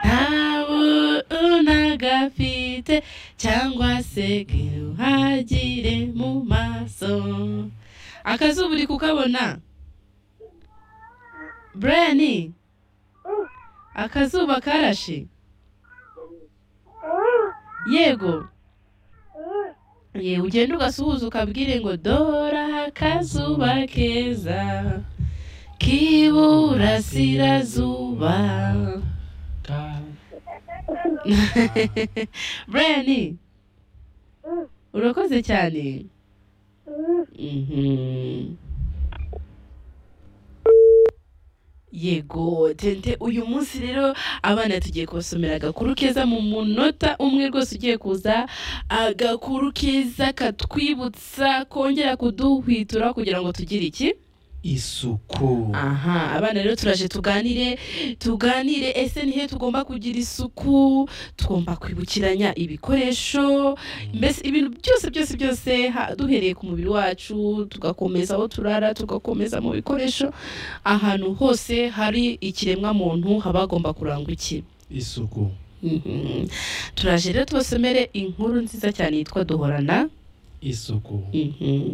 ntawe unagafite cyangwa se uhagire mu maso akazuba uri kukabona bureni akazuba karashe yego yewe ugenda ugasuhuza ukabwire ngo dora akazuba keza k'iburasirazuba bureni urakoze cyane Mhm. yego tente uyu munsi rero abana tugiye kubasomera agakuru keza mu munota umwe rwose ugiye kuza agakuru keza katwibutsa kongera kuduhwitura kugira ngo tugire iki isuku aha abana rero turaje tuganire tuganire ese ni he tugomba kugira isuku tugomba kwibukiranya ibikoresho mbese ibintu byose byose byose ha- duhereye ku mubiri wacu tugakomeza aho turara tugakomeza mu bikoresho ahantu hose hari ikiremwa muntu haba hagomba kurangwa iki isuku Mhm. turaje rero tubasomere inkuru nziza cyane yitwa duhorana isuku Mhm.